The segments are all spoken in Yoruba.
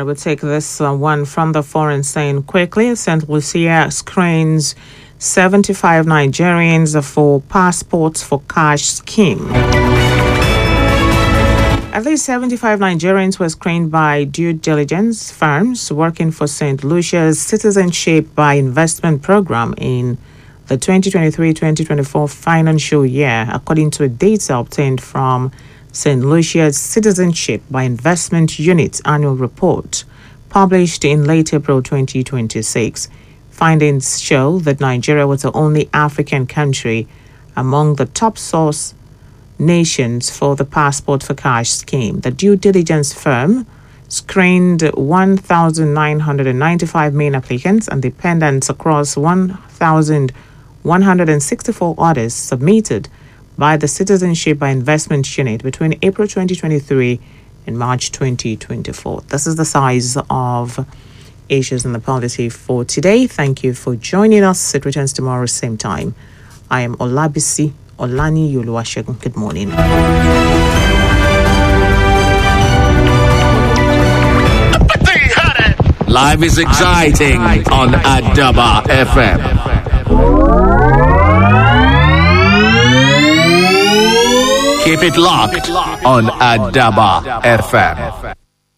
will take this uh, one from the foreign saying quickly. St. Lucia screens 75 Nigerians for passports for cash scheme. At least 75 Nigerians were screened by due diligence firms working for St. Lucia's Citizenship by Investment program in the 2023 2024 financial year, according to data obtained from St. Lucia's Citizenship by Investment Unit annual report published in late April 2026. Findings show that Nigeria was the only African country among the top source nations for the passport for cash scheme. The due diligence firm screened 1,995 main applicants and dependents across 1,164 orders submitted by the Citizenship by Investment Unit between April 2023 and March 2024. This is the size of issues in the polity for today. Thank you for joining us. It returns tomorrow, same time. I am Olabisi Olani Yoluwashegun. Good morning. Life is exciting on Adaba FM. Keep it locked on Adaba FM.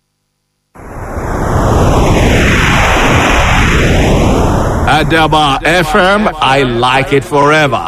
Adaba FM, I like it forever.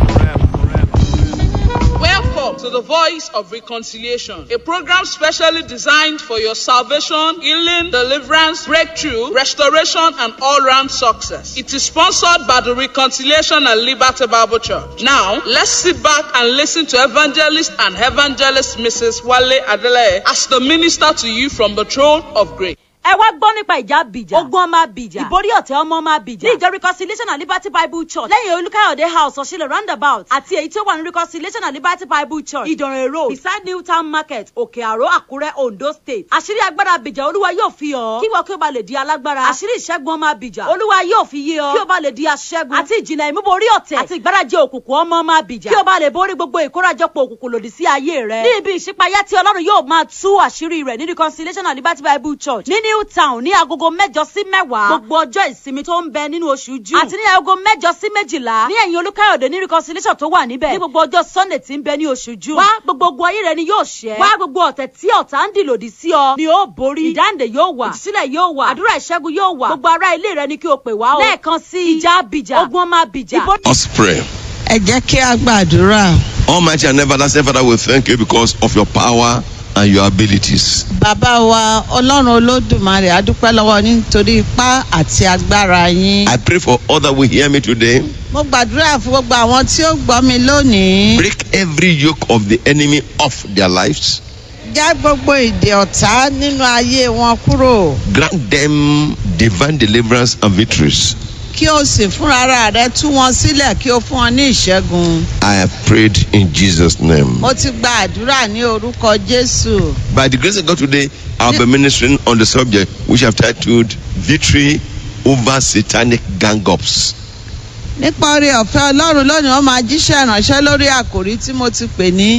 Welcome to the Voice of Reconciliation, a program specially designed for your salvation, healing, deliverance, breakthrough, restoration, and all round success. It is sponsored by the Reconciliation and Liberty Bible Church. Now, let's sit back and listen to evangelist and evangelist Mrs. Wale Adele as the minister to you from the throne of grace. ẹ wá gbọ́ nípa ìjà bìjà ogun ọmọ bìjà ìborí ọ̀tẹ̀ ọmọ ọmọ bìjà ní ìjọ reconciliation and liberty bible church lẹ́yìn olùkàyọ̀dé house ọ̀ṣìlẹ̀ roundabout àti èyí tí ó wà ní reconciliation and liberty bible church ìdànrè road beside new town market òkè àró àkúrẹ́ ondo state àṣírí agbára bìjà olúwa yóò fi hàn kí wọ́n kí o bá lè di alágbára àṣírí ìṣẹ́gun ọmọ bìjà olúwa yóò fi yé ọ kí o bá lè di aṣẹ́gun àti ìjìnlẹ̀ ìmúborí ọ̀tẹ̀ àti ìgbárajẹ òkùnkùn ọmọ ọmọ bìjà kí o bá lè borí gbogbo ìkórajọpọ̀ òkùnkùn lòdì sí ayé rẹ ní ibi ìṣípayá tí ọlọ́run yóò máa tú àṣírí rẹ̀ ní reconciliation and liberty bible church ní new town ní agogo mẹ́jọ sí mẹ́wàá gbogbo ọjọ́ ìsinmi tó ń bẹ nínú oṣù june àti ní agogo mẹ́jọ sí méjìlá ní ẹ̀yìn olúkáyọ̀dé ní reconciliation tó wà níbẹ̀ ní gbogbo ọjọ́ sunday tí ń bẹ ní oṣù june wá gbogbo ogun ayé rẹ ni yóò ṣẹ́ wá gbogbo ọ̀tẹ̀ tí ọ̀tá ń dì lòdì sí ọ ni ó borí ìdáǹdè yóò wà ìtúsílẹ̀ yóò wà àdúrà ìṣẹ́gun yóò wà gbogbo ará ilé rẹ ni kí o pè wá o lẹ́ẹ̀kan sí ìjà abìjà ogun ọmọ abìjà Let's pray. ẹ jẹ́ kí a gbàdúrà. Almighty and everlasting Father, we thank you because of your power and your abilities. bàbá wa ọlọ́run olódùmarè adúpẹ́ lọ́wọ́ yín nítorí ipá àti agbára yín. I pray for all that will hear me today. mo gbàdúrà fún gbogbo àwọn tí ó gbọ́ mi lónìí. Break every yoke of the enemy off their lives. já gbogbo ìdè ọ̀tá nínú ayé wọn kúrò. Grant them divine deliverance and victories. kí o sì fúnra ara rẹ tú wọn sílẹ̀ kí o fún wọn ní ìṣẹ́gun. I have prayed in Jesus' name. mo ti gba àdúrà ní orúkọ jésù. By the grace of God today, I'll be ministering on the subject which I've titled Victory over Satanic Gang Ups. nípa orí ọ̀fẹ́ ọlọ́run lónìí wọ́n máa jíṣẹ́ ìránṣẹ́ lórí àkòrí tí mo ti pè ní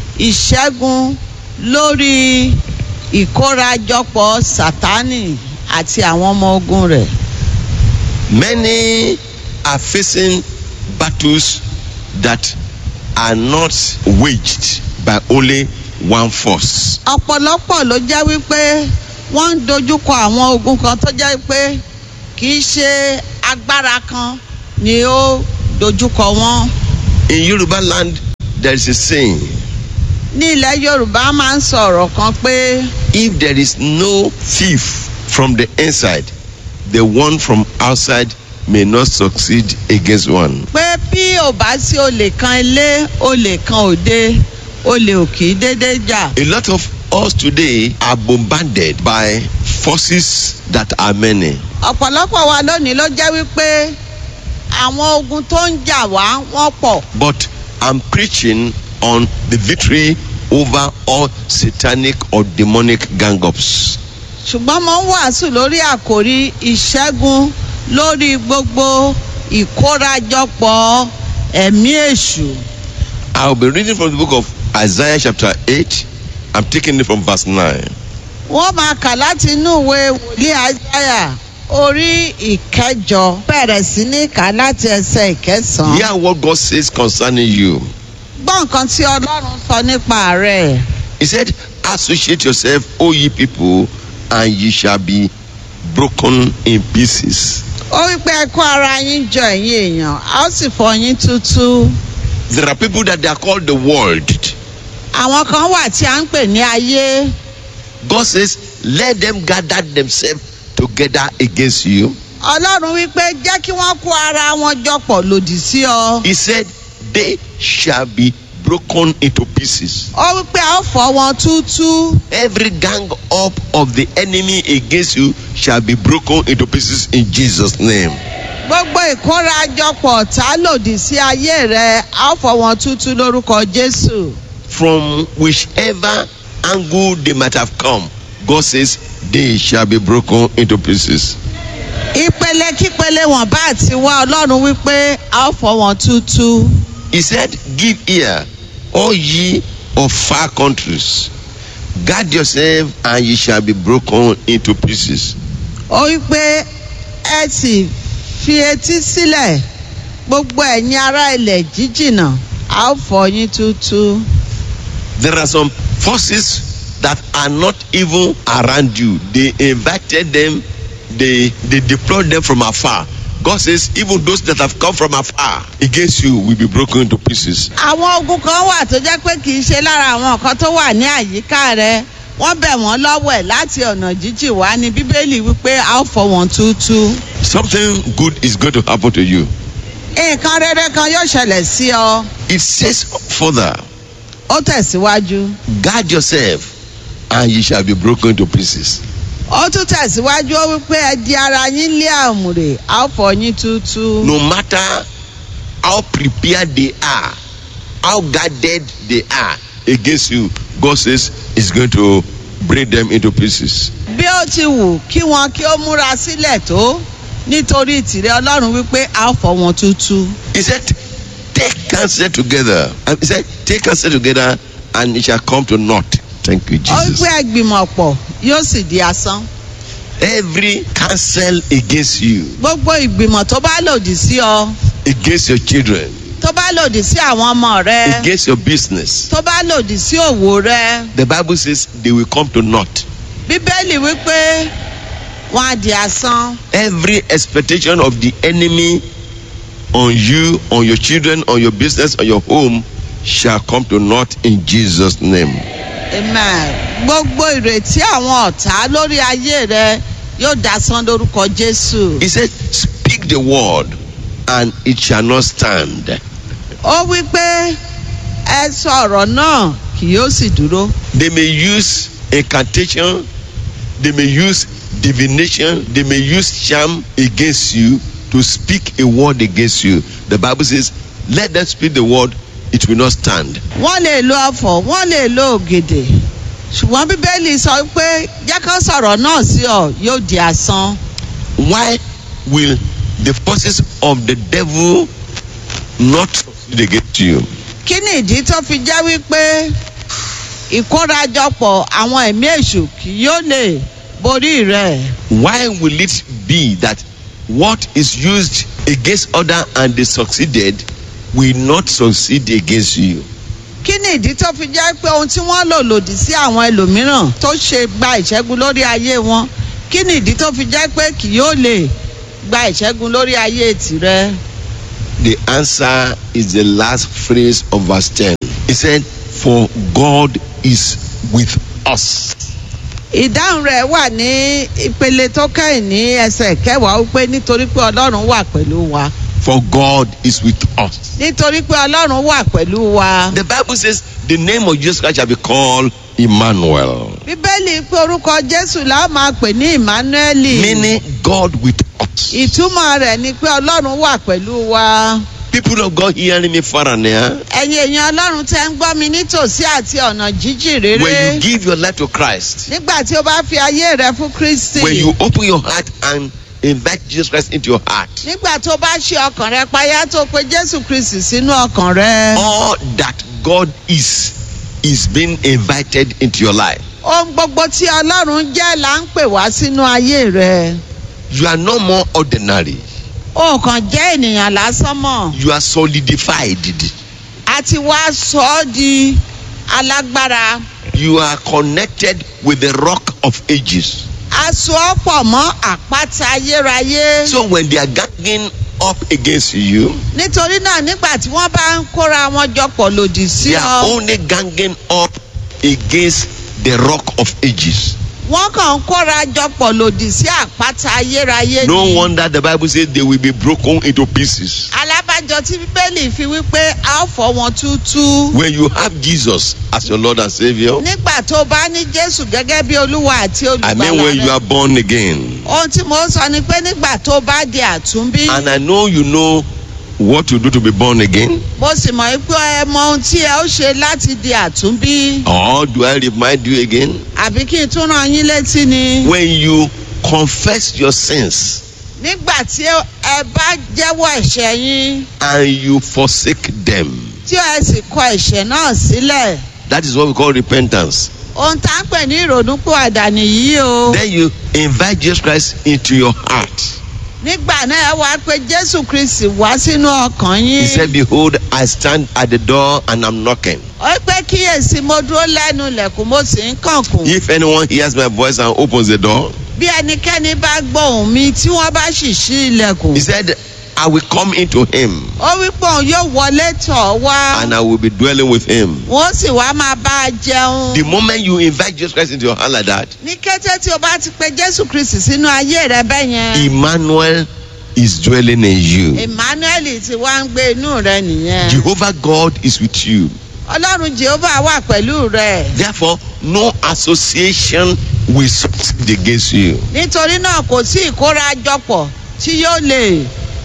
ìṣẹ́gun lórí ìkórajọpọ̀ sátánì àti àwọn ọmọ ogun rẹ̀. Many are facing battles that are not waged by only one force. ọ̀pọ̀lọpọ̀ ló jẹ́ wípé wọ́n ń dojúkọ àwọn ogun kan tó jẹ́ pé kì í ṣe agbára kan ni ó dojúkọ wọn. In Yoruba land, there is a saying ní ilẹ̀ yorùbá máa ń sọ̀rọ̀ kan pé if there is no thief from the inside, the one from outside may not succeed against one. pé bí ò bá sí olè kan ilé olè kan òde olè ò kì í déédéé jà. A lot of us today are bombarded by forces that are many. ọ̀pọ̀lọpọ̀ wa lónìí ló jẹ́ wípé àwọn ogun tó ń jà wá wọ́n pọ̀. But I'm preaching on the victory over all satanic or demonic gang ups. ṣùgbọ́n mo ń wàásù lórí àkòrí ìṣẹ́gun lórí gbogbo ìkórajọpọ̀ ẹ̀mí èṣù. I'll be reading from the book of Isaiah chapter 8. I'm taking it from verse 9. wọ́n máa kà láti inú ìwé wòlíì àìsáyà orí ìkẹjọ bẹ̀rẹ̀ sí ní kà láti ẹsẹ̀ ìkẹsàn-án. Hear what God says concerning you. gbọ́ nǹkan tí ọlọ́run sọ nípa rẹ̀. He said, Associate yourself, O ye people, and ye shall be broken in pieces. ó wí pé ẹ kó ara yín jọ ẹ̀yin èèyàn a ó sì fọ yín tútú. There are people that they are called the world. àwọn kan wà tí a ń pè ní ayé. God says, Let them gather themselves together against you. ọlọ́run wí pé jẹ́ kí wọ́n kó ara wọn jọ pọ̀ lòdì sí ọ. He said, They shall be broken into pieces. ó wí pé a ó fọ wọn tútú. Every gang up of the enemy against you shall be broken into pieces in Jesus' name. gbogbo ìkórajọpọ̀ tá lòdì sí ayé rẹ a ó fọ wọn tútú lórúkọ jésù. From whichever angle they might have come, God says, They shall be broken into pieces. ìpele kípele wọn bá ti wá ọlọ́run wípé a ó fọ wọn tútú. He said, Give ear, all ye of far countries. Guard yourself, and ye shall be broken into pieces. ó wípé ẹ sì fi etí sílẹ̀ gbogbo ẹ̀yin ará ilẹ̀ jíjìnà a ó fọ yín tútú. There are some forces that are not even around you. They invited them, they they deployed them from afar. God says, even those that have come from afar against you will be broken into pieces. àwọn ogun kan wà tó jẹ́ pé kì í ṣe lára àwọn nǹkan tó wà ní àyíká rẹ wọ́n bẹ̀ wọ́n lọ́wọ́ ẹ̀ láti ọ̀nà jíjìn wá ní bíbélì wípé a ó fọ wọn tútú. Something good is going to happen to you. nǹkan rere kan yóò ṣẹlẹ̀ sí ọ It says further, ó tẹ̀síwájú. guard yourself, and ye shall be broken into pieces. ó tún tẹ̀síwájú ó wípé ẹ di ara yín lé àmùrè a ó fọ yín tútú. No matter how prepared they are, how guarded they are against you, God says He's going to break them into pieces. bí ó ti wù kí wọn kí ó múra sílẹ̀ tó nítorí tìrẹ ọlọ́run wípé a ó fọ wọn tútú. He said, Take counsel together. And he said, Take counsel together, and it shall come to naught. Thank you, ó wípé Jesus. ẹgbìmọ̀ pọ̀ yóò sì di asán. Every counsel against you, gbogbo ìgbìmọ̀ tó bá lòdì sí ọ against your children, tó bá lòdì sí àwọn ọmọ rẹ against your business, tó bá lòdì sí òwò rẹ the Bible says they will come to naught. bíbélì wípé wọn á di asán. Every expectation of the enemy on you, on your children, on your business, on your home shall come to naught in Jesus' name. amen gbogbo ìrètí àwọn ọ̀tá lórí ayé rẹ yóò dasán lórúkọ jésù. He said, Speak the word, and it shall not stand. ó wí pé ẹ sọ ọ̀rọ̀ náà kì yóò sì dúró. They may use incantation, they may use divination, they may use charm against you to speak a word against you. The Bible says, Let them speak the word, it will not stand. wọ́n lè lo ọ̀fọ̀ wọ́n lè lo ògèdè ṣùgbọ́n bíbélì sọ pé jẹ́ kán sọ̀rọ̀ náà sí ọ yóò di asán. Why will the forces of the devil not succeed against you? kí ni ìdí tó fi jẹ́ wípé ìkórajọpọ̀ àwọn ẹ̀mí èṣù kì yóò lè borí rẹ̀. Why will it be that what is used against other and they succeeded will not succeed against you? kí ni ìdí tó fi jẹ́ pé ohun tí wọ́n lò lòdì sí àwọn ẹlòmíràn tó ṣe gba ìṣẹ́gun lórí ayé wọn kí ni ìdí tó fi jẹ́ pé kì yóò lè gba ìṣẹ́gun lórí ayé tìrẹ. The answer is the last phrase of verse 10. He said, For God is with us. ìdáhùn rẹ̀ wà ní ìpele tó kẹ́yìn ní ẹsẹ̀ kẹwàá wípé nítorí pé ọlọ́run wà pẹ̀lú wa For God is with us. nítorí pé ọlọ́run wà pẹ̀lú wa. The Bible says, The name of Jesus Christ shall be called Emmanuel, bíbélì pé orúkọ jésù la ó máa pè ní emmanueli. meaning God with us. ìtumọ̀ rẹ̀ ni pé ọlọ́run wà pẹ̀lú wa. People of God hearing me far and near, ẹ̀yin èèyàn ọlọ́run tẹ́ ń gbọ́ mi nítòsí àti ọ̀nà jíjìn rere. when you give your life to Christ, nígbà tí o bá fi ayé rẹ fún kristi. when you open your heart and invite Jesus Christ into your heart, nígbà tó bá ṣe ọkàn rẹ payá tó pe jésù kristi sínú ọkàn rẹ. all that God is is being invited into your life. ohun gbogbo tí ọlọ́run jẹ́ là ń pè wá sínú ayé rẹ You are no more ordinary. o kàn jẹ́ ènìyàn lásán mọ̀ You are solidified. a ti wá sọ ọ́ di alágbára You are connected with the rock of ages. a so ọ́ pọ̀ mọ́ àpáta ayérayé So when they are ganging up against you, nítorí náà nígbà tí wọ́n bá ń kóra wọn jọ pọ̀ lòdì sí they are ọ only ganging up against the rock of ages. wọ́n kàn ń kóra jọ pọ̀ lòdì sí àpáta ayérayé No ni wonder the Bible says they will be broken into pieces. alábàjọ tí bíbélì fi wípé a ó fọ́ wọn túútú. When you have Jesus as your Lord and Savior, nígbà tó bá ní jésù gẹ́gẹ́ bí olúwa àti I mean when you olùgbàlà are rẹ born again. ohun tí mo sọ ni pé nígbà tó bá di àtúnbí And I know you know what to do to be born again. mo sì mọ̀ pé ẹ mọ ohun tí ẹ ó ṣe láti di àtúnbí Or do I remind you again? àbí kí n tún rán yín létí ni When you confess your sins nígbà tí ẹ bá jẹ́wọ́ ẹ̀ṣẹ̀ yín and you forsake them, tí ẹ sì kọ ẹ̀ṣẹ̀ náà sílẹ̀ that is what we call repentance. ohun tá ń pè ní ìrònúpìwàdà nìyí o Then you invite Jesus Christ into your heart. nígbà náà ẹ wá pé jésù kristi wá sínú ọkàn He yín said, Behold, I stand at the door and I'm knocking. ó pé kíyèsí mo dúró lẹ́nu ilẹ̀kùn mo sì ń kànkùn. If anyone hears my voice and opens the door, bí ẹnikẹ́ni bá gbọ́ ohùn mi tí wọ́n bá sì ṣí ilẹ̀kùn. he said, I will come into him ó wí pé òun yóò wọlé tọ̀ ọ́ wá. and I will be dwelling with him. wọ́n sì wá máa bá a jẹun. The moment you invite Jesus Christ into your heart like that, ní kété tí o bá ti pe jésù kristi sínú ayé rẹ bẹ́ẹ̀ yẹn. Emmanuel is dwelling in you. emmanuel ti wá ń gbé inú rẹ nìyẹn. Jehovah God is with you. ọlọ́run jehovah wà pẹ̀lú rẹ. Therefore, no association will succeed against you. nítorí náà kò sí ìkórajọpọ̀ tí yóò lè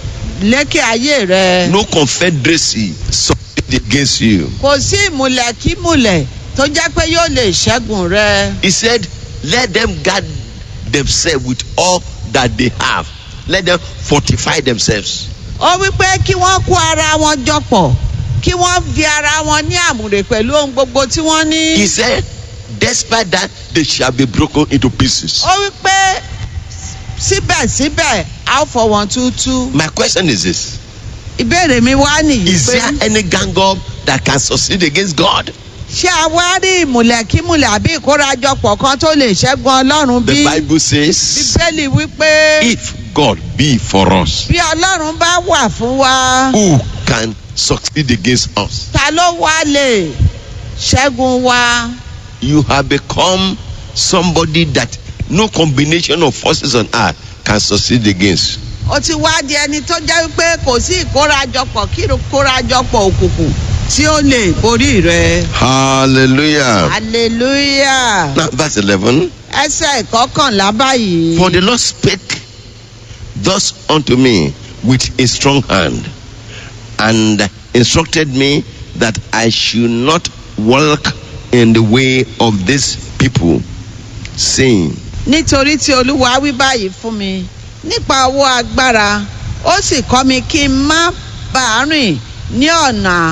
lékè ayé rẹ. No confederacy succeed against you. kò sí ìmùlẹ̀ kí mùlẹ̀ tó jẹ́ pé yóò lè ṣẹ́gun rẹ. He said, Let them guard themselves with all that they have. Let them fortify themselves. ó wí pé kí wọ́n kó ara wọn jọ pọ̀ kí wọ́n fi ara wọn ní àmùrè pẹ̀lú ohun gbogbo tí wọ́n ní. He said, Despite that, they shall be broken into pieces. ó wí pé síbẹ̀síbẹ̀ a ó fọ wọn túútú. My question is this ìbéèrè mi wá nìyí Is pé there any gang up that can succeed against God? ṣé a wá rí ìmùlẹ̀kímùlẹ̀ àbí ìkórajọpọ̀ kan tó lè ṣẹ́gun ọlọ́run The bí? Bible says, bíbélì wí pé If God be for us, bí ọlọ́run bá wà fún wa who can succeed against us? ta ló wá lè ṣẹ́gun wa? You have become somebody that no combination of forces on earth can succeed against. ó ti wá di ẹni tó jẹ́ wípé kò sí ìkórajọpọ̀ kí ìkórajọpọ̀ òkùnkùn tí ó lè borí rẹ. Hallelujah. hallelujah. Now, verse 11 ẹsẹ̀ ìkọkànlá báyìí. For the Lord spake thus unto me with a strong hand, and instructed me that I should not walk in the way of this people, saying, nítorí tí olúwa wí báyìí fún mi nípa owó agbára ó sì kọ́ mi kí n má bàa rìn ní ọ̀nà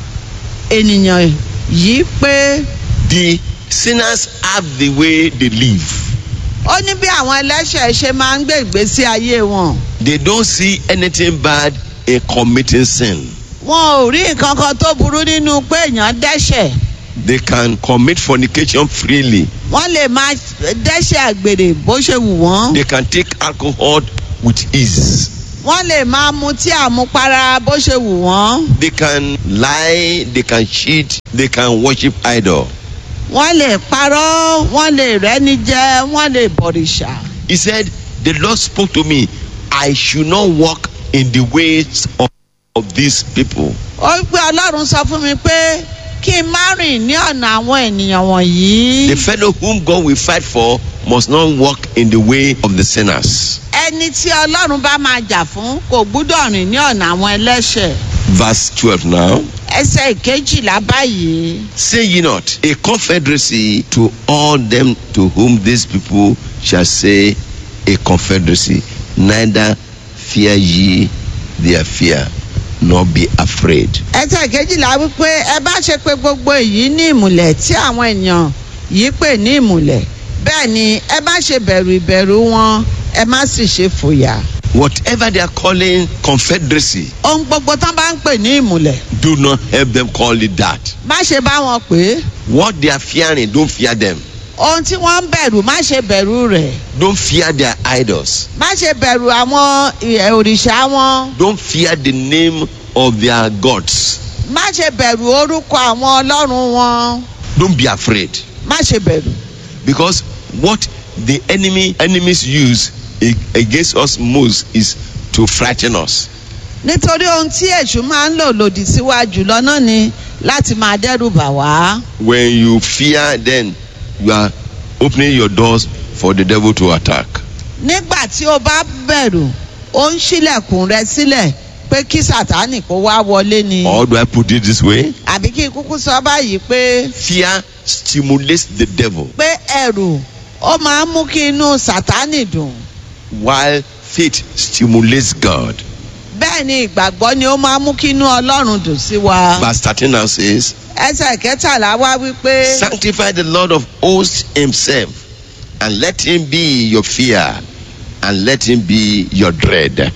ènìyàn yìí pé The sinners have the way they live. ó ní bí àwọn ẹlẹ́ṣẹ̀ ṣe máa ń gbé ìgbésí ayé wọn. They don't see anything bad in committing sin. wọn ò rí nǹkan kan tó burú nínú pé èèyàn dẹ́ṣẹ̀ They can commit fornication freely. wọ́n lè máa dẹ́ṣẹ̀ àgbèrè bó ṣe wù wọ́n. They can take alcohol with ease. wọ́n lè máa mutí àmupara bó ṣe wù wọ́n. They can lie, they can cheat, they can worship idol. wọ́n lè parọ́ wọ́n lè rẹ́ni jẹ wọ́n lè bọ̀rìṣà. He said, The Lord spoke to me, I should not walk in the ways of, of these people. ó pé ọlọ́run sọ fún mi pé kí n má rìn ní ọ̀nà àwọn ènìyàn wọ̀nyí. The fellow whom God will fight for must not walk in the way of the sinners. ẹni tí ọlọ́run bá máa jà fún kò gbúdọ̀ rìn ní ọ̀nà àwọn ẹlẹ́ṣẹ̀. Verse 12 now. ẹsẹ̀ ìkejìlá báyìí. Say ye not, a confederacy to all them to whom these people shall say a confederacy, neither fear ye their fear, nor be afraid. ẹsẹ̀ ìkejìlá wípé ẹ bá ṣe pé gbogbo èyí ní ìmùlẹ̀ tí àwọn èèyàn yìí pè ní ìmùlẹ̀ bẹ́ẹ̀ ni ẹ má ṣe bẹ̀rù ìbẹ̀rù wọn ẹ má sì ṣe fòyà. Whatever they are calling confederacy, ohun gbogbo tán bá ń pè ní ìmùlẹ̀ do not help them call it that. má ṣe bá wọn pè é What they are fearing, don't fear them. ohun tí wọ́n ń bẹ̀rù má ṣe bẹ̀rù rẹ̀ Don't fear their idols. má ṣe bẹ̀rù àwọn ẹ̀, òrìṣà wọn Don't fear the name of their gods. má ṣe bẹ̀rù orúkọ àwọn ọlọ́run wọn Don't be afraid. má ṣe bẹ̀rù Because what the enemy enemies use a- against us most is to frighten us. nítorí ohun tí èṣù máa ń lò lòdì síwájú lọ́nà ni láti máa dẹ́rù bà wá When you fear, then you are opening your doors for the devil to attack. nígbà tí o bá bẹ̀rù ó ń ṣílẹ̀kùn rẹ sílẹ̀ pé kí sátánì kó wá wọlé ni Or do I put it this way? àbí kí n kúkú sọ báyìí pé Fear stimulates the devil, pé ẹ̀rù ó máa ń mú kí inú sátánì dùn while faith stimulates God. bẹ́ẹ̀ ni ìgbàgbọ́ ni ó máa ń mú kí inú ọlọ́run dùn sí wa Verse 13 now says, ẹsẹ̀ kẹtàlá wá wípé Sanctify the Lord of hosts himself, and let him be your fear, and let him be your dread.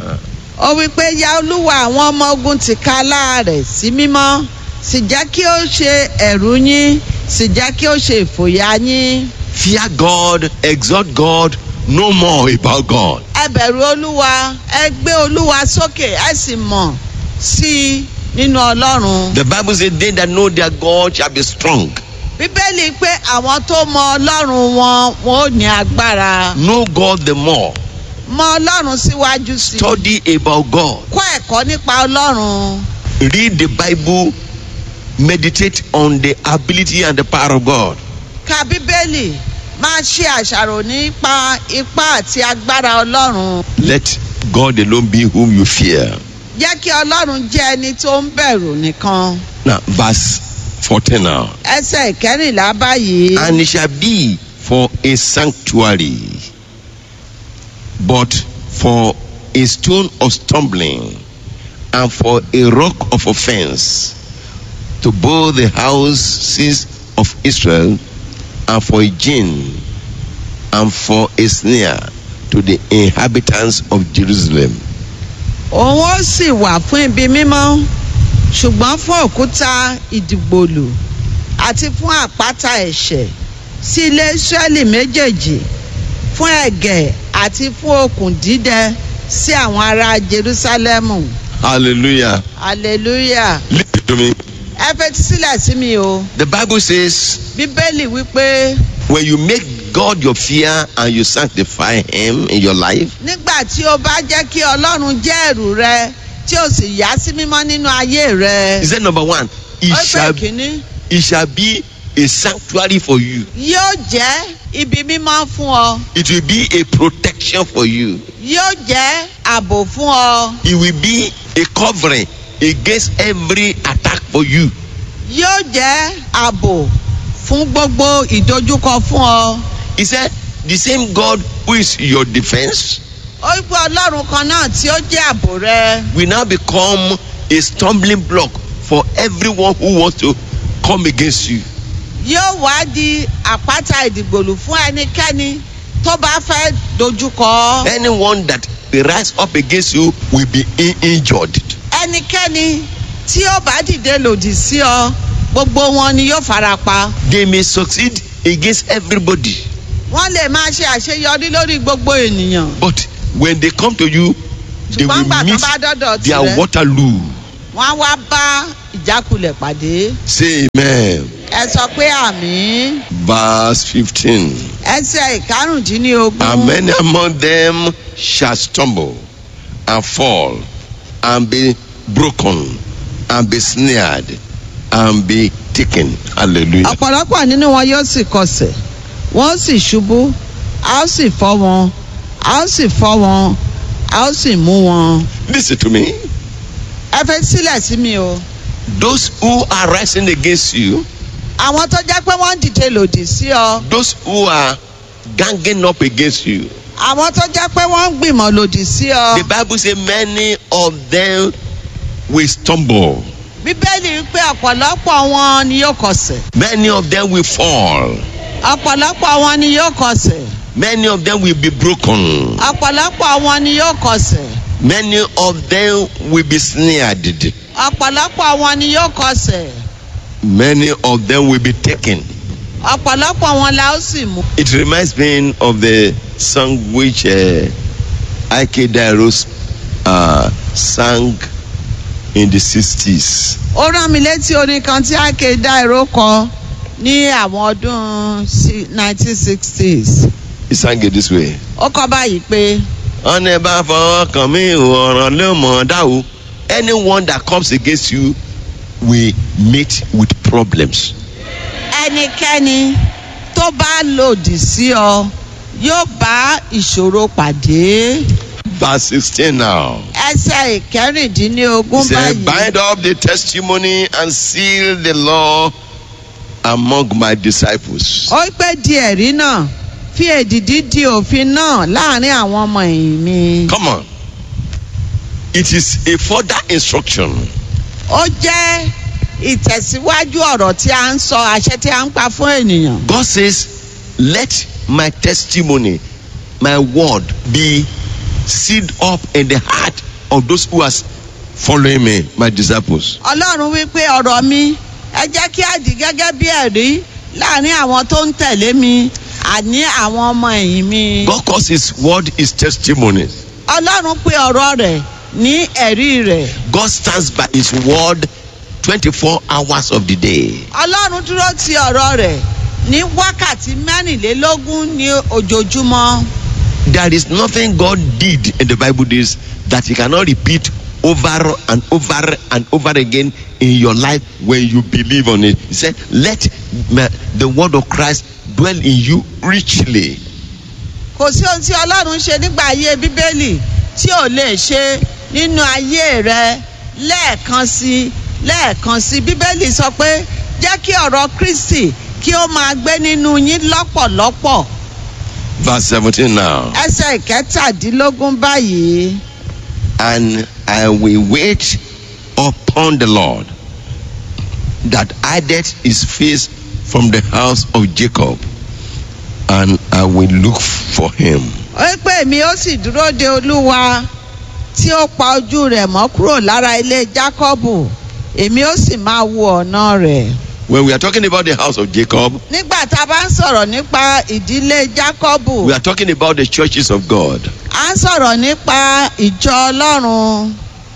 ó wípé ya olúwa àwọn ọmọ ogun ti ká láàrẹ̀ sí mímọ́ sì jẹ́ kí ó ṣe ẹ̀rù yín sì jẹ́ kí ó ṣe ìfòyà yín Fear God, exalt God, no more about God. ẹ bẹ̀rù olúwa ẹ gbé olúwa sókè ẹ sì mọ̀ sí i nínú ọlọ́run. The Bible says, They that know their God shall be strong. bíbélì pé àwọn tó mọ ọlọ́run wọn wọn ò ní agbára Know God the more. mọ ọlọ́run síwájú sí i Study about God. kọ́ ẹ̀kọ́ nípa ọlọ́run Read the Bible. Meditate on the ability and the power of God. ka bíbélì máa ṣe àṣàrò nípa ipá àti agbára ọlọ́run Let God alone be whom you fear. jẹ́ kí ọlọ́run jẹ́ ẹni tó ń bẹ̀rù nìkan Now, verse 14 now. ẹsẹ̀ ìkẹrìnlá báyìí And it shall be for a sanctuary, but for a stone of stumbling, and for a rock of offense to both the houses of Israel, and for a gin, and for a snare to the inhabitants of Jerusalem. òun ó sì wà fún ibi mímọ́ ṣùgbọ́n fún òkúta ìdìgbòlù àti fún àpáta ẹ̀ṣẹ̀ sí ilé Ísírẹ́lì méjèèjì fún ẹ̀gẹ̀ àti fún okùn dídẹ sí àwọn ará Jerúsálẹ́mù Hallelujah. hallelujah Listen to me. ẹ fetí sílẹ̀ sí mi o The Bible says, bíbélì wípé when you make God your fear and you sanctify Him in your life, nígbà tí o bá jẹ́ kí Ọlọ́run jẹ́ ẹ̀rù rẹ tí o sì yà sí mímọ́ nínú ayé rẹ He said, number one, it ó pè shall, kínní it shall be a sanctuary for you. yóò jẹ́ ibi mímọ́ fún ọ. It will be a protection for you. yóò jẹ́ ààbò fún ọ It will be a covering against every attack for you. yóò jẹ́ ààbò fún gbogbo ìdojúkọ fún ọ. He said, the same God who is your defense ó gbọ́ ọlọ́run kan náà tí ó jẹ́ ààbò rẹ will now become a stumbling block for everyone who wants to come against you. yóò wá di àpáta ìdìgbòlù fún ẹnikẹ́ni tó bá fẹ́ dojúkọ Anyone that rise up against you will be in- injured. ẹnikẹ́ni tí ó bá dìde lòdì sí ọ gbogbo wọn ni yóò fara pa They may succeed against everybody. wọ́n lè máa ṣe àṣeyọrí lórí gbogbo ènìyàn But when they come to you, they ṣùgbọ́n will gbà tó meet bá dọ́dọ̀ their tirẹ̀ Waterloo. wọ́n á wá bá ìjákulẹ̀ pàdé. Say amen. ẹ sọ pé àmì Verse 15. ẹsẹ̀ ìkarùndínlógún And many among them shall stumble and fall and be broken and be snared and be taken. Hallelujah. ọ̀pọ̀lọpọ̀ nínú wọn yóò sì kọsẹ̀ wọ́n sì ṣubú a ó sì fọ́ wọn a ó sì fọ́ wọn a ó sì mú wọn. Listen to me. ẹ fẹ́ sílẹ̀ sí mi o Those who are rising against you, àwọn tó jẹ́ pé wọ́n ń dìde lòdì sí ọ those who are ganging up against you, àwọn tó jẹ́ pé wọ́n ń gbìmọ̀ lòdì sí ọ the Bible says many of them will stumble. bíbélì pé ọ̀pọ̀lọpọ̀ wọn ni yóò kọsẹ̀ Many of them will fall. ọ̀pọ̀lọpọ̀ wọn ni yóò kọsẹ̀ Many of them will be broken. ọ̀pọ̀lọpọ̀ wọn ni yóò kọsẹ̀ Many of them will be snared. ọ̀pọ̀lọpọ̀ wọn ni yóò kọsẹ̀ Many of them will be taken. ọ̀pọ̀lọpọ̀ wọn la ó sì mú. It reminds me of the song which uh, Ike Dairos uh, sang in the 60s. ó rán mi létí orin kan tí ake dairo kọ ní àwọn ọdún sí- 1960s He sang it this way. ó kọ báyìí pé ọ̀nà bá fọwọ́ kàn mí ọ̀ràn ló mọ̀ dá o. Anyone that comes against you will meet with problems. ẹnikẹ́ni tó bá lòdì sí ọ yóò bá ìṣòro pàdé Verse 16 now. ẹsẹ̀ ìkẹrìndínlógún He said, báyìí Bind up the testimony and seal the law among my disciples. ó pé di ẹ̀rí náà fi èdìdí di òfin náà láàrin àwọn ọmọ ẹ̀yìn mi Come on. It is a further instruction. ó jẹ́ ìtẹ̀síwájú ọ̀rọ̀ tí a ń sọ àṣẹ tí a ń pa fún ènìyàn. God says, Let my testimony, my word be sealed up in the heart of those who are following me, my disciples. ọlọ́run wípé ọ̀rọ̀ mi ẹ jẹ́ kí á di gẹ́gẹ́ bí ẹ̀rí láàrin àwọn tó ń tẹ̀lé mi àní àwọn ọmọ ẹ̀yìn mi. God calls his word his testimony. ọlọ́run pé ọ̀rọ̀ rẹ̀ ní ẹ̀rí rẹ̀. God stands by his word 24 hours of the day. ọlọ́run dúró ti ọ̀rọ̀ rẹ̀ ní wákàtí mẹ́rìnlélógún ní ojoojúmọ́. There is nothing God did in the Bible days that he cannot repeat over and over and over again in your life when you believe on it. He said, Let my- the word of Christ dwell in you richly. kò sí ohun tí ọlọ́run ṣe nígbà ayé bíbélì tí ò lè ṣe nínú ayé rẹ lẹ́ẹ̀kan sí lẹ́ẹ̀kan sí bíbélì sọ pé jẹ́ kí ọ̀rọ̀ kristi kí ó máa gbé nínú yín lọ́pọ̀lọpọ̀ Verse 17 now. ẹsẹ̀ ìkẹtàdínlógún báyìí And I will wait upon the Lord that hideth his face from the house of Jacob, and I will look for him. ó pé èmi ó sì dúró de olúwa tí ó pa ojú rẹ̀ mọ́ kúrò lára ilé jákọ́bù èmi ó sì máa wo ọ̀nà rẹ̀. When we are talking about the house of Jacob, nígbà tá a bá ń sọ̀rọ̀ nípa ìdílé jákọ́bù we are talking about the churches of God. à ń sọ̀rọ̀ nípa ìjọ ọlọ́run.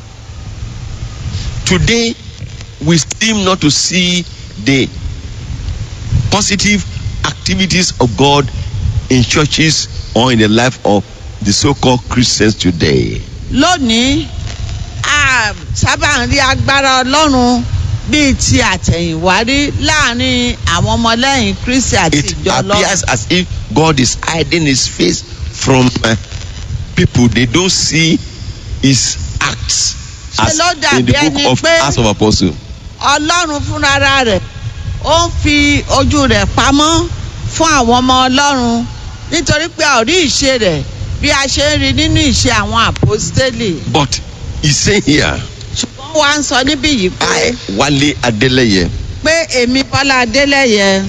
Today, we seem not to see the positive activities of God in churches or in the life of the so-called Christians today. lónìí a sábà ń rí agbára ọlọ́run bíi ti àtẹ̀yìnwá rí láàrin àwọn ọmọlẹ́yìn kristi àti It ìjọ ọlọ́run. appears as if God is hiding his face from uh, people. They don't see his acts as Ṣé ló in the dàbí book ẹni of pé- Acts of Apostles. ọlọ́run fúnra rẹ̀ ó ń fi ojú rẹ̀ pamọ́ fún àwọn ọmọ ọlọ́run nítorí pé a ò rí ìṣe rẹ̀ bí a ṣe ń rí nínú ìṣe àwọn àpọ́stélì. But he's saying here, ṣùgbọ́n wàá ń sọ níbí yìí pé I, Wale Adeleye, pé èmi bọ́lá adélẹ́yẹ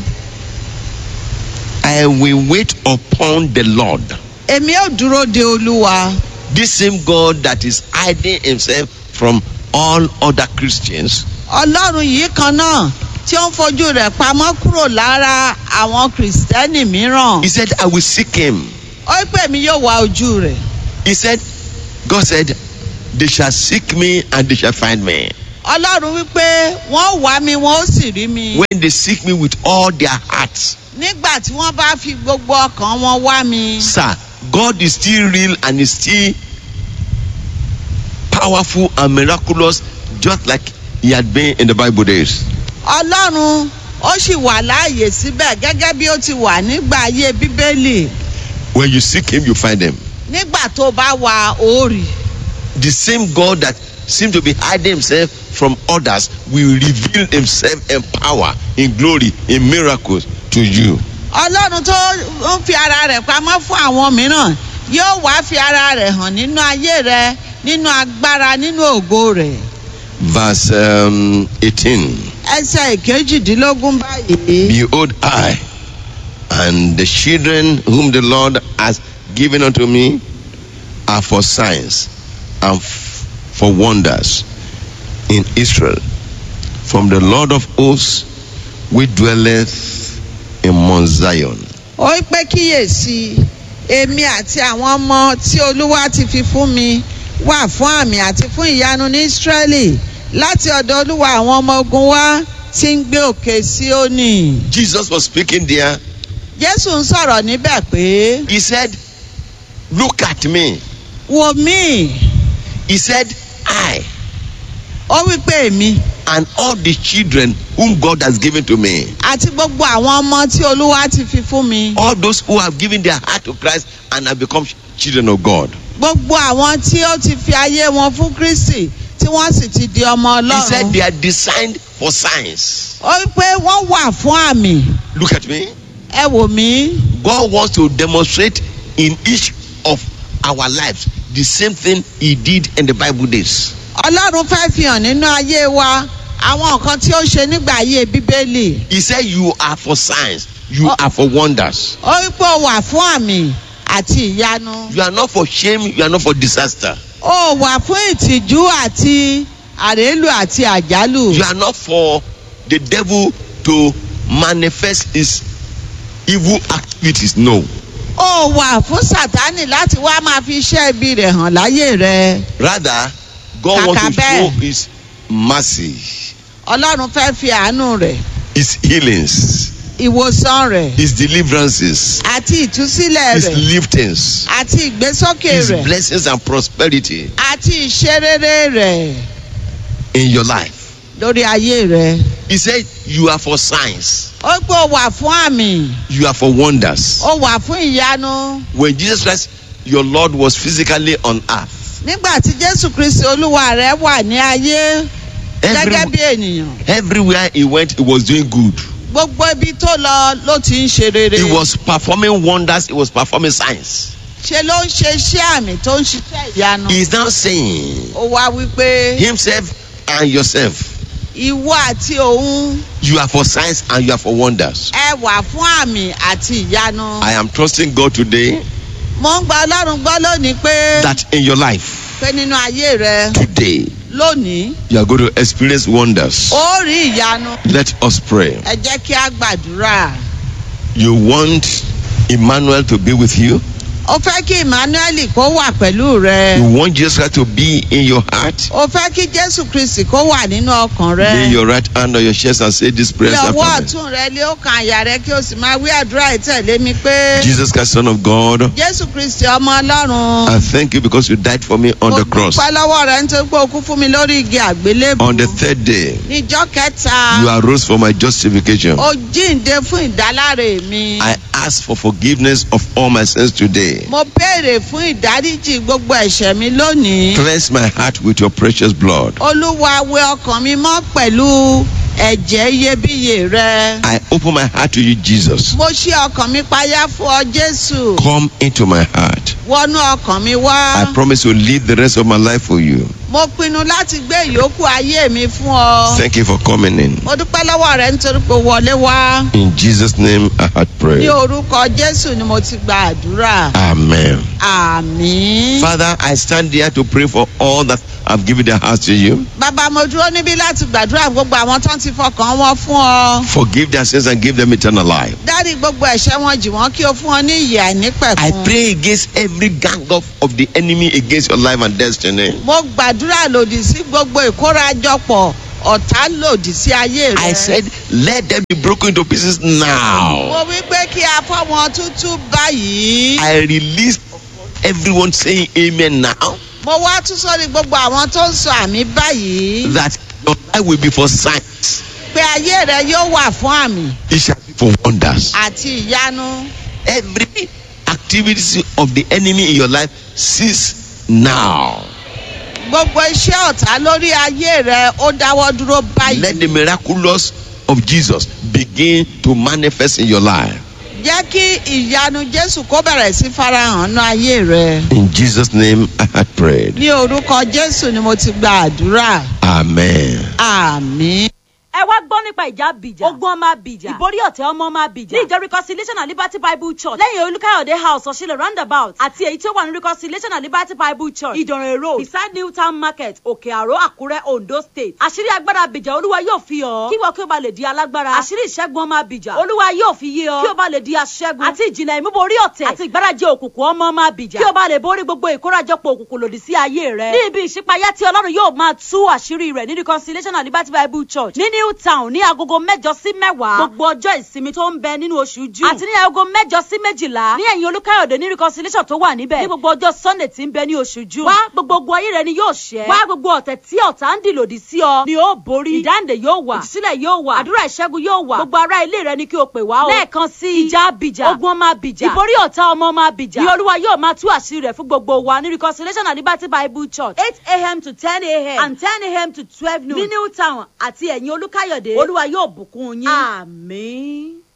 I will wait upon the Lord. èmi ò dúró de olúwa. This same God that is hiding himself from all other Christians ọlọ́run yìí kan náà tí ó ń fojú rẹ̀ pamọ́ kúrò lára àwọn kìrìsìtẹ́nì mìíràn. He said, I will seek him. ó pè mí yóò wá ojú rẹ̀. He said, God said, They shall seek me and they shall find me. ọlọ́run wípé wọ́n wá mi wọ́n ó sì rí mi. When they seek me with all their hearts. nígbà tí wọ́n bá fi gbogbo ọkàn wọn wá mi. Sir, God is still real and is still powerful and miraculous, just like he had been in the Bible days. ọlọ́run ó sì wà láàyè síbẹ̀ gẹ́gẹ́ bí ó ti wà nígbà ayé bíbélì. When you seek him, you find him. nígbà tó bá wà òórì. The same God that seemed to be hiding himself from others will reveal himself in power, in glory, in miracles to you. ọlọ́run tó ń fi ara rẹ̀ pamọ́ fún àwọn mìíràn yóò wá fi ara rẹ̀ hàn nínú ayé rẹ nínú agbára nínú ògo rẹ̀ verse um, 18. ẹsẹ̀ ìkejìdínlógún báyìí. Behold, I and the children whom the Lord has given unto me are for signs and f- for wonders in Israel from the Lord of hosts which dwelleth in Mount Zion. ó wí pé kíyèsí èmi àti àwọn ọmọ tí olúwa ti fi fún mi wà fún àmì àti fún ìyanu ní ísírẹ́lì láti ọ̀dọ̀ olúwa àwọn ọmọ ogun wá tí ń gbé òkè síónì. Jesus was speaking there. jésù ń sọ̀rọ̀ níbẹ̀ pé He said, Look at me. wò mí He said, I ó wí pé èmi and all the children whom God has given to me. àti gbogbo àwọn ọmọ tí olúwa ti fi fún mi All those who have given their heart to Christ and have become children of God. gbogbo àwọn tí ó ti fi ayé wọn fún kristi tí wọ́n sì ti di ọmọ He said ọlọ́run they are designed for signs. ó wí pé wọ́n wà fún àmì Look at me. ẹ wò mí. God wants to demonstrate in each of our lives the same thing He did in the Bible days. ọlọ́run fẹ́ fi hàn nínú ayé wa àwọn nǹkan tí ó ṣe nígbà ayé bíbélì He said, You are for signs, you Oh. are for wonders. ó wí pé ó wà fún àmì àti ìyanu You are not for shame, you are not for disaster. ó wà fún ìtìjú àti àrélù àti àjálù You are not for the devil to manifest his evil activities. No. ó wà fún sátánì láti wá máa fi iṣẹ́ ibi rẹ̀ hàn láyé rẹ Rather, God wants to Kàkà bẹ́ẹ̀. show his mercy, ọlọ́run fẹ́ fi àánú rẹ̀ his healings, ìwòsàn rẹ̀ his deliverances, àti ìtúsílẹ̀ his rẹ̀ liftings, àti ìgbésókè his rẹ̀ blessings and prosperity àti ìṣerere rẹ̀ in your life. lórí ayé rẹ. He said, You are for signs, ó pé ó wà fún àmì you are for wonders. ó wà fún ìyanu. When Jesus Christ, your Lord, was physically on earth, nígbà tí jésù kristi olúwa rẹ wà ní ayé gẹ́gẹ́ bí every, ènìyàn everywhere he went, he was doing good. gbogbo ibi tó lọ ló ti ń ṣe rere. He was performing wonders, he was performing signs. ṣe ló ń ṣe iṣẹ́ àmì tó ń ṣiṣẹ́ ìyanu. He is now saying, ó wá wípé Himself and yourself, ìwọ àti òun you are for signs and you are for wonders. ẹ wà fún àmì àti ìyanu. I am trusting God today mo ń gba ọlọ́run gbọ́ lónìí pé that in your life, pé nínú ayé rẹ today, lónìí you are going to experience wonders. ó rí ìyanu. Let us pray. ẹ jẹ́ kí a gbàdúrà. You want Emmanuel to be with you? ó fẹ́ kí emmanuel kó wà pẹ̀lú rẹ. You want Jesus Christ to be in your heart? ó fẹ́ kí jésù kristi kó wà nínú ọkàn rẹ. Lay your right hand on your chest and say this prayer Bí ọwọ́ after me. ọ̀tún rẹ lé ó kan àyà rẹ kí o sì máa wí àdúrà ìtẹ̀lé mi pé. Jesus Christ, Son of God, Jésù Kristi ọmọ Ọlọ́run. I thank you because you died for me on Mo the cross. dúpẹ́ lọ́wọ́ rẹ nítorí pé o kú fún mi lórí igi àgbélébù. On the third day, Níjọ́ kẹta, you arose for my justification. o jíǹde fún ìdáláre mi. I ask for forgiveness of all my sins today. Mo béèrè fún ìdáríjì gbogbo ẹ̀ṣẹ̀ mi lónìí. Cleanse my heart with your precious blood. Olúwa wẹ ọkàn mi mọ́ pẹ̀lú ẹ̀jẹ̀ iyebíye rẹ. I open my heart to you, Jesus. Mo ṣí ọkàn mi payá fún ọ Jésù. Come into my heart. Wọnú ọkàn mi wá. I promise to live the rest of my life for you. Mo pinnu láti gbé ìyókù ayé mi fún ọ. Thank you for coming in. Mo dúpẹ́ lọ́wọ́ rẹ nítorí pé o wọlé wá. In Jesus' name, I had Ní prayed. orúkọ Jésù ni mo ti gba àdúrà. Amen. Àmín. Father, I stand here to pray for all that have given their hearts to you. Bàbá mo dúró níbí láti gbàdúrà fún gbogbo àwọn tó ń ti fọkàn wọn fún ọ. Forgive their sins and give them eternal life. Dárí gbogbo ẹ̀ṣẹ̀ wọn jì wọ́n kí o fún wọn ní ìyè I àìnípẹ̀kun. pray against every gang up of the enemy against your life and destiny. Mo gbàdúrà lòdì sí gbogbo ìkórajọpọ̀ ọ̀tá lòdì sí ayé rẹ. I said, let them be broken into pieces now. Mo wí pé kí a fọ́ wọn tútú báyìí. I release everyone saying amen now Mo wá tún sórí gbogbo àwọn tó ń sọ àmì báyìí. that your life will be for signs. Pé ayé rẹ yóò wà fún àmì It shall be for wonders. àti ìyanu. Every activity of the enemy in your life cease now. Gbogbo iṣẹ́ ọ̀tá lórí ayé rẹ ó dáwọ́ dúró Let the báyìí. miraculous of Jesus begin to manifest in your life. jẹ́ kí ìyanu jésù kó bẹ̀rẹ̀ sí farahàn nínú ayé rẹ. In Jesus' name I had prayed. ní orúkọ jésù ni mo ti gba àdúrà. Amen. àmín. ẹ wá gbọ́ nípa ìjà bìjà ogun ọmọ bìjà ìborí ọ̀tẹ̀ ọmọ ọmọ bìjà ní ìjọ reconciliation and liberty bible church lẹ́yìn olùkàyọ̀dé house ọ̀ṣìlẹ̀ roundabout àti èyí tí ó wà ní reconciliation and liberty bible church ìdànrè road beside new town market òkè àró àkúrẹ́ ondo state àṣírí agbára bìjà olúwa yóò fi hàn kí wọ́n kí o bá lè di alágbára àṣírí ìṣẹ́gun ọmọ bìjà olúwa yóò fi yé ọ kí o bá lè di aṣẹ́gun àti ìjìnlẹ̀ ìmúborí ọ̀tẹ̀ àti ìgbárajẹ òkùnkùn ọmọ ọmọ bìjà kí o bá lè borí gbogbo ìkórajọpọ̀ òkùnkùn lòdì sí ayé rẹ ní ibi ìṣípayá tí ọlọ́run yóò máa tú àṣírí rẹ̀ ní reconciliation and liberty bible church ní new town ní agogo mẹ́jọ sí mẹ́wàá gbogbo ọjọ́ ìsinmi tó ń bẹ nínú oṣù june àti ní agogo mẹ́jọ sí méjìlá ní ẹ̀yìn olúkáyọ̀dé ní reconciliation tó wà níbẹ̀ ní gbogbo ọjọ́ sunday tí ń bẹ ní oṣù june wá gbogbo ogun ayé rẹ ni yóò ṣẹ́ wá gbogbo ọ̀tẹ̀ tí ọ̀tá ń dì lòdì sí ọ ni ó borí ìdáǹdè yóò wà ìtúsílẹ̀ yóò wà àdúrà ìṣẹ́gun yóò wà gbogbo ará ilé rẹ ni kí o pè wá o lẹ́ẹ̀kan sí ìjà abìjà ogun ọmọ abìjà ìborí ọ̀tá ọmọ ọmọ abìjà ni olúwa yóò máa tú àṣírí rẹ̀ fún gbogbo wa ní reconciliation and liberty bible church eight a.m. to ten a.m. and ten a.m. to twelve noon ní new town àti ẹ̀yìn olúkáyọ̀dé olúwa yóò bùkún yín. àmín.